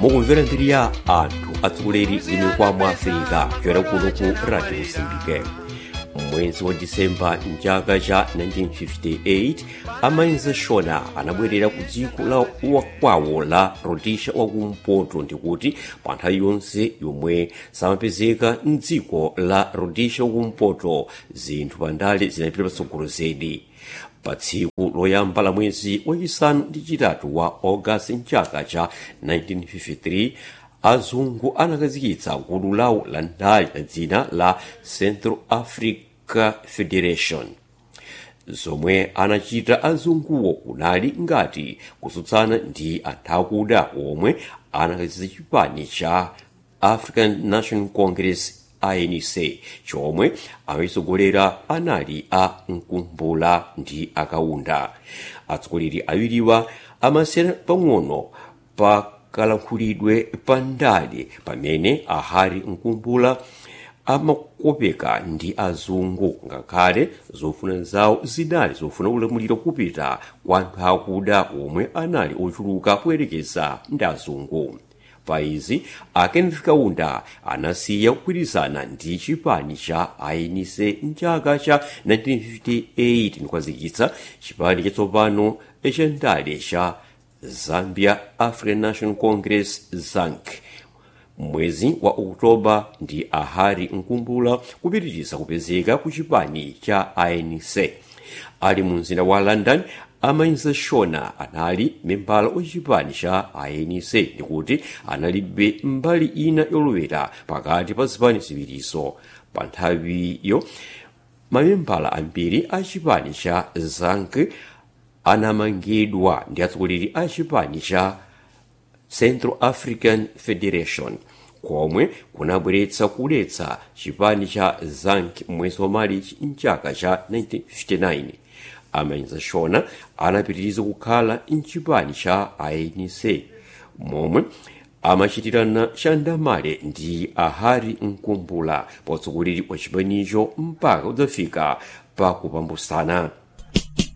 mukumvera mbiri ya anthu atsogoleri inu kwa mu afirika kuchokera kuno ku radio mosambike mwezi wa disemba mchaka cha 1958 amainza shona anabwerera ku dziko la wakwawo la rhodesia wakumpoto ndikuti pa nthawi yonse yomwe samapezeka mdziko la rhodesia wakumpoto zinthu pandale zinapita patsogolo zedi pa tsiku loyamba la mwezi wachisanu ndi chitatu wa augasti mchaka cha 1953 azungu anakhazikitsa gulu lawo la ndale la dzina la central africa federation zomwe anachita azunguwo kunali ngati kutsutsana ndi anthu akuda omwe anakhazikitsa chipani cha african national congress anc chomwe amachitsogolera anali a mkumbula ndi akaunda atsogoleri awiriwa amasiyana pang'ono pa kalankhulidwe pa ndale pamene ahari mkumbula amakopeka ndi azungu ngakhale zofuna zawo zinali zofuna ulamuliro kupita kwa anthu akuda omwe anali ochuluka kuyerekeza ndi azungu pa izi a kenneth kaunda anasiya kugwirizana ndi chipani cha anc mchaka cha 1958 ndikukhazikitsa chipani chatsopano cha ndale cha zambia african national congress zanc mwezi wa oktoba ndi ahari mkumbula kupitiriza kupezeka ku chipani cha anc ali mu mzinda wa london amainza shona anali membala wachipani cha anc ndikuti analibe mbali ina yolowera pakati pa zipani ziwirizo pa nthawiyo mamembala ambiri a chipani cha zanc anamangidwa ndi atsogoleri a chipani cha central african federation komwe kunabweretsa kuletsa chipani cha zanc mwezi wa marichi mchaka cha 1959 amainza shona anapitiriza kukhala mchipani cha anc momwe amachitirana chandamale ndi ahari mkumbula pa utsogoleri wa chipanicho mpaka udzafika pa kupambusana